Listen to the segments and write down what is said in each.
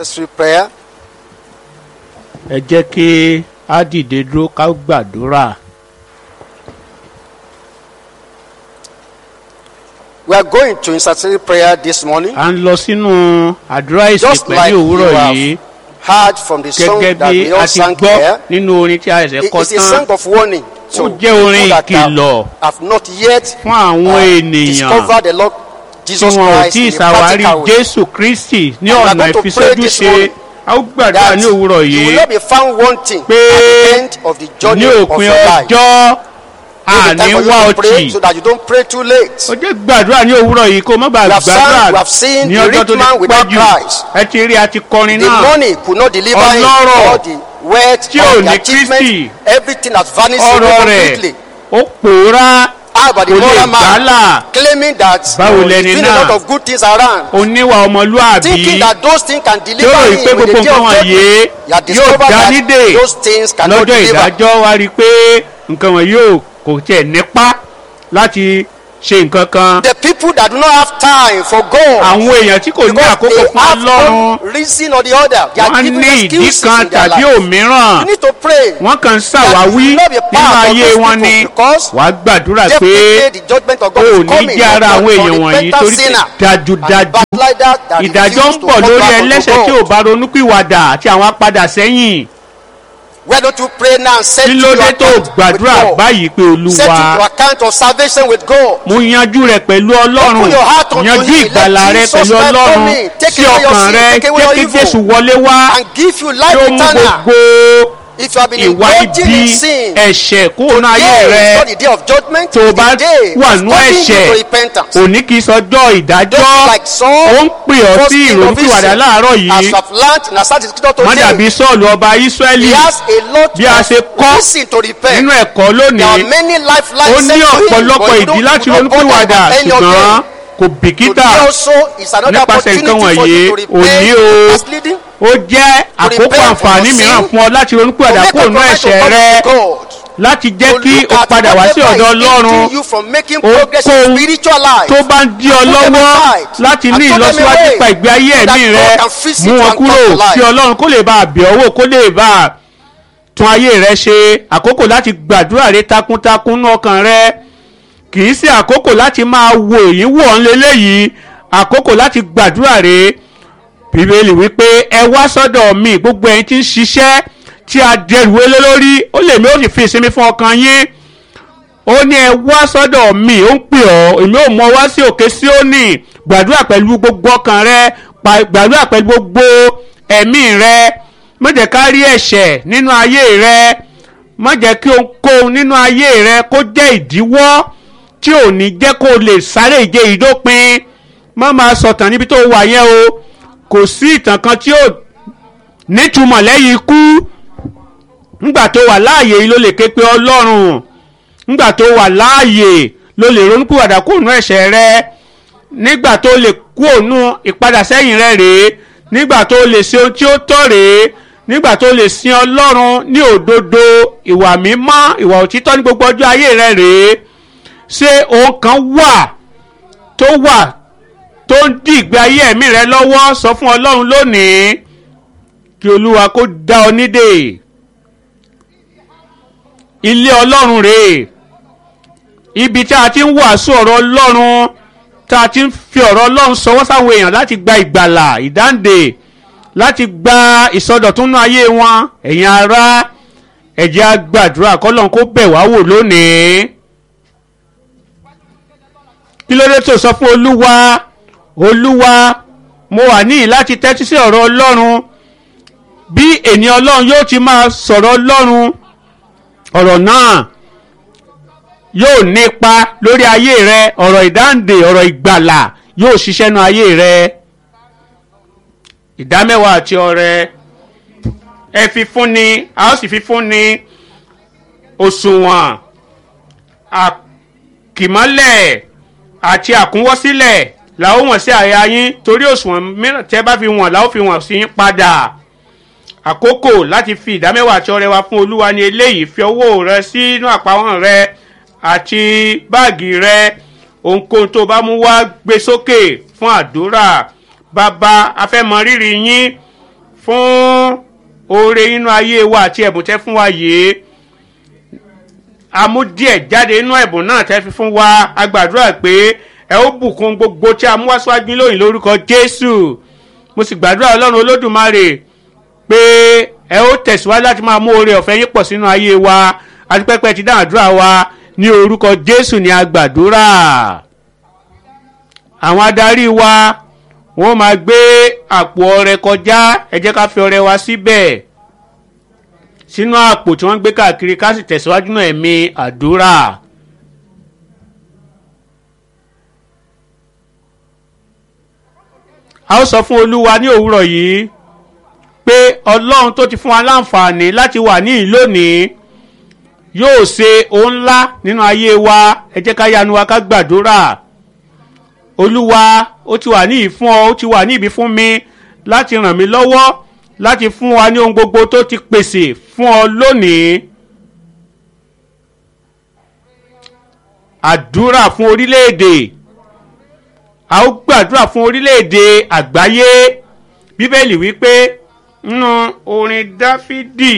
Necessary prayer. ẹ jẹ́ kí á dìde dúró ká gbàdúrà We are going to intercessory prayer this morning. à ń lọ sínú àdúrà ìsìn Just like pẹ̀lú you òwúrọ̀ have yìí heard from the song gẹ́gẹ́ that bí we a all ti sang gbọ́ here. nínú orin tí a ṣẹ̀ It kọ is a tán song of warning to Ó jẹ́ orin people that ìkìlọ̀ have, have not yet fún àwọn uh, ènìyàn discovered the Lord tí Jesus wọn ò Christ tí ì in a ṣàwárí practical way. jésù kristi ní And we are ọ̀nà going to pray ìfisójú this ṣe morning a ó gbàdúrà That ní òwúrọ̀ you will yìí not be found wanting pé at the end of the journey ní of òpin your life. ọjọ́ Take the àní time for wá you to ọtí pray so that you don't pray too late. ó jẹ́ gbàdúrà ní òwúrọ̀ yìí kó má bàa We have sang, gbàdúrà we have seen ní the ọjọ́ rich tó man ti without pẹ́ jù Christ. ẹ ti rí àti kọrin The náà money could not deliver him Ọlọ́rọ̀ all the wealth, tí all ò the ní achievement, Kristi. everything has vanished ọ̀rọ̀ away rẹ̀ completely. ó pòórá How about the kò lè moral man gbálà claiming that Báwo you know, he's lẹni doing a lot náà? of good things around, oníwà ọmọlúàbí thinking that those things can tí deliver ó rí him pé in the gbogbo day nǹkan of wọ̀nyí judgment. You have yóò discovered dá that nídè those things cannot lọ́jọ́ deliver. ìdájọ́ wá rí i pé nǹkan wọ̀nyí ò kò tiẹ̀ nípa láti ṣe nǹkan kan The people that do not have time for God, àwọn èèyàn tí kò ní because àkókò they fún have ọlọ́run one reason or the other, they are wọ́n giving ní ìdí excuses kan in their tàbí life. òmíràn You need to pray. wọ́n kàn ń ṣàwáwí That you will not be nínú part of ayé those wọn people ni because wàá gbàdúrà pé Definitely the judgment of God o ò is ní coming jẹ́ ara upon àwọn the èèyàn wọ̀nyí repentant torí pé sinner dájúdájú and backslider that ìdájọ́ refuse ń to bọ̀ come lórí back unto ẹlẹ́sẹ̀ tí ò God. bá ronúpìwàdà àti àwọn apádà sẹ́yìn Why don't you pray now and set kí to ló your dé tó account with gbàdúrà God? báyìí pé Set to olúwa your account of salvation with God. mo yanjú rẹ pẹ̀lú ọlọ́run Open your heart unto yanjú him. ìgbàlà Let rẹ Jesus pẹ̀lú welcome ọlọ́run me. Take sí away your ọkàn sin, rẹ take away jẹ́ your kí evil. jésù wọlé wá and give you tí life ó mú eternal. gbogbo If you have been ìwà indulging ibi in sin, ẹ̀ṣẹ̀ kúrò ní ayé today is rẹ not the day of judgment. tó o it's bá the day wà of nú calling you ẹ̀ṣẹ̀ to repentance. òní kì í sọjọ́ ìdájọ́ Don't be like Saul, ó ń pè ọ́ first sí king of ìrònúpìwàdà Israel. láàárọ̀ As yìí you have learned in Asante Scripture má dàbí today, sọ́ọ̀lù ọba ísírẹ́lì he has a lot bí a ṣe of kọ́ reason to repent. nínú ẹ̀kọ́ There are lónìí many ó lifelines ní sent to him, ọ̀pọ̀lọpọ̀ but you ìdí don't, láti you don't bother ronúpìwàdà about any of ṣùgbọ́n them. kò bìkítà Today also is another nípasẹ̀ nǹkan opportunity for wọ̀nyí you to òní repent o from misleading, ó jẹ́ àkókò repent from àǹfààní your mìíràn sin, fún ọ láti to ronúpìwàdà make kúrò a nú commitment to ẹ̀ṣẹ̀ come rẹ to God. láti jẹ́ To kí look o at padà wá sí whatever ọ̀dọ̀ is ọlọ́run hindering you from making Ó progress in kóhun spiritual life. tó bá ń dí ọ And put them lọ́wọ́ aside. láti And ní throw them ìlọsíwájú away pa ìgbé ayé so that ẹ̀mí God rẹ can visit mú you wọn and kúrò come to life. kí ọlọ́run kó lè bá a bẹ̀ ọ́ wò kó lè bá a tún ayé rẹ ṣe àkókò láti gbàdúrà rẹ takuntakun ní ọkàn rẹ kì í ṣe àkókò láti máa wo èyí wò ọ́n léléyìí àkókò láti gbàdúrà rẹ bíbélì wípé ẹ wá sọ́dọ̀ mi gbogbo ẹ̀yin tí ń ṣiṣẹ́ tí a dẹrù wélé lórí ó lè mi ó sì fi ìsinmi fún ọkàn yín ó ní ẹ wá sọ́dọ̀ mi ó ń pè ọ́ èmi ò mọ wá sí òkè Síónì gbàdúrà pẹ̀lú gbogbo ọkàn rẹ pa- gbàdúrà pẹ̀lú gbogbo ẹ̀mí rẹ má jẹ́ ká rí ẹ̀ṣẹ̀ nínú ayé rẹ má jẹ́ kí ohunkóhun nínú ayé rẹ kó jẹ́ ìdíwọ́ tí ò ní jẹ́ kó o lè sáré ìje ìdópin má máa sọ̀tàn níbi tó wà yẹn o kò sí ìtàn kan tí ò nítumọ̀ lẹ́yìn ikú ńgbà tó wà láàyè yìí ló lè ké pe Ọlọ́run nígbà tó wà láàyè ló lè ronúpìwàdà kó nú ẹ̀ṣẹ̀ rẹ nígbà tó lè kú ònú ìpadà sẹ́yìn rẹ rèé nígbà tó lè ṣe ohun tí ó tọ́ rèé nígbà tó lè sin ọlọ́run ní òdodo ìwà mímọ́ ìwà òtítọ́ ní gbogbo ọjọ́ ayé rẹ rèé ṣé ohun kan wà tó wà tó ń dí ìgbé ayé ẹ̀mí rẹ lọ́wọ́ sọ fún ọlọ́run lónìí kí olúwa kó dá ọ nídè ilé ọlọ́run rèé ibi tí a ti ń wàásù ọ̀rọ̀ ọlọ́run tá a ti ń fi ọ̀rọ̀ ọlọ́run sọwọ́ sáwọn èèyàn láti gba ìgbàlà ìdáǹdè láti gba ìsọdọ̀túnú ayé wọn ẹ̀yin ará ẹ jẹ́ á gbàdúrà kọ́lọ́n kó bẹ̀ wá wò lónìí kí ló dé tó sọ fún olúwa olúwa mo wà níyì láti tẹ́tí sí ọ̀rọ̀ ọlọ́run bí ènìyàn ọlọ́run yóò ti máa sọ̀rọ̀ ọlọ́run ọ̀rọ̀ náà yóò nípa lórí ayé rẹ ọ̀rọ̀ ìdáǹdè ọ̀rọ̀ ìgbàlà yóò ṣiṣẹ́ nu ayé rẹ ìdámẹ́wàá àti ọrẹ ẹ fi fúnni a ó sì fi fúnni òṣùwọ̀n àkìmọ́lẹ̀ àti àkúnwọ́sílẹ̀ la ó wọ̀n sí àyà yín torí òṣùwọ̀n mìíràn tẹ́ bá fi wọ̀n la ó fi wọ̀n sí yín padà àkókò láti fi ìdámẹ́wàá àti ọrẹ wa fún olúwa ní eléyìí fi owó rẹ sínú àpamọ́ rẹ àti báàgì rẹ ohunkóhun tó bá mú wá gbé sókè fún àdúrà bàbá afẹ́mọ rírì yín fún oore nínú ayé wa àti ẹ̀bùn tẹ́ fún wa yìí a mú díẹ̀ jáde nínú ẹ̀bùn náà tẹ́ fi fún wa a gbàdúrà pé ẹ ó bùkún gbogbo tí a mú wá síwájú lóyìn lórúkọ jésù mo sì gbàdúrà ọlọ́run olódùmarè pé ẹ ó tẹ̀síwájú láti máa mú oore ọ̀fẹ́ yín pọ̀ sínú ayé wa àti pẹ́pẹ́ ti dáhùn àdúrà wa ní orúkọ jésù ni a gbàdúrà àwọn adarí wa wọ́n máa gbé àpò ọrẹ kọjá ẹ jẹ́ ká fi ọrẹ wa síbẹ̀ sínú àpò tí wọ́n ń gbé káàkiri ká sì tẹ̀síwájú náà ẹ̀mí àdúrà. a ó sọ fún olúwa ní òwúrọ̀ yìí pé ọlọ́run tó ti fún wa láǹfààní láti wà ní ìlónìí yóò ṣe ohun ńlá nínú ayé wa ẹ jẹ́ ká yanu wa ká gbàdúrà olúwa ó ti wà ní ìfún ọ ó ti wà ní ìbí fún mi láti ràn mí lọ́wọ́ láti fún wa ní ohun gbogbo tó ti pèsè fún ọ lónìí. àdúrà fún orílẹ̀-èdè a ó gbàdúrà fún orílẹ̀-èdè àgbáyé bíbélì wípé nínú orin dáfídì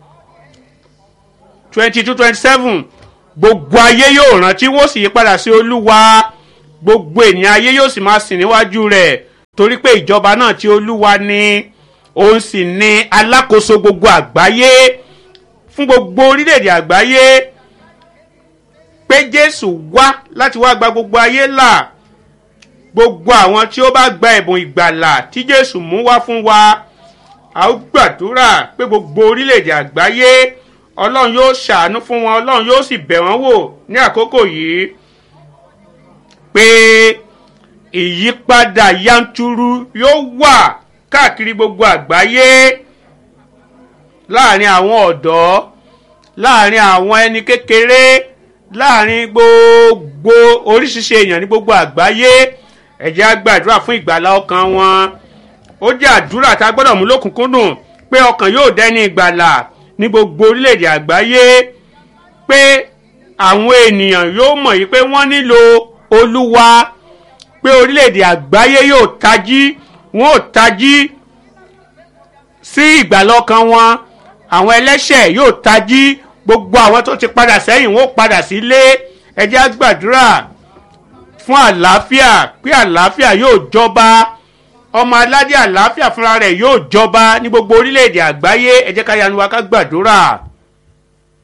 twenty two twenty seven gbogbo ayé yóò rántí wọ́n sì yí padà sí olúwa gbogbo ènìyàn ayé yóò sì máa sìn níwájú rẹ̀ torí pé ìjọba náà tí olúwa ní òun sì ní alákòóso gbogbo àgbáyé fún gbogbo orílẹ̀-èdè àgbáyé pé jésù wá láti wá gba gbogbo ayé là gbogbo àwọn tí ó bá gba ẹ̀bùn ìgbàlà tí jésù mú wá fún wa a ó gbàdúrà pé gbogbo orílẹ̀-èdè àgbáyé ọlọ́run yóò ṣàánú fún wọn ọlọ́run yóò sì bẹ̀ wọ́n wò ní àkókò yìí pé ìyípadà yanturu yóò wà káàkiri gbogbo àgbáyé láàrin àwọn ọ̀dọ́ láàrin àwọn ẹni kékeré láàrin gbogbo oríṣiríṣi èèyàn ní gbogbo àgbáyé ẹ jẹ́ á gbàdúrà fún ìgbàlá ọkàn wọn ó jẹ́ àdúrà tá a gbọ́dọ̀ mú lókùnkúndùn pé ọkàn yóò dẹ́ni ìgbàlà ní gbogbo orílẹ̀-èdè àgbáyé pé àwọn ènìyàn yóò mọ̀ yìí pé wọ́n nílò olúwa pé orílẹ̀-èdè àgbáyé yóò tají wọn ò tají sí ìgbàlọ́kan wọn àwọn ẹlẹ́ṣẹ̀ yóò tají gbogbo àwọn tó ti padà sẹ́yìn wọn ò padà sílé ẹ jẹ́ á gbàdúrà fún àlàáfíà pé àlàáfíà yóò jọba ọmọ aládé àlàáfíà fúnra rẹ̀ yóò jọba ní gbogbo orílẹ̀-èdè àgbáyé ẹ jẹ́ ká yanu wa ká gbàdúrà.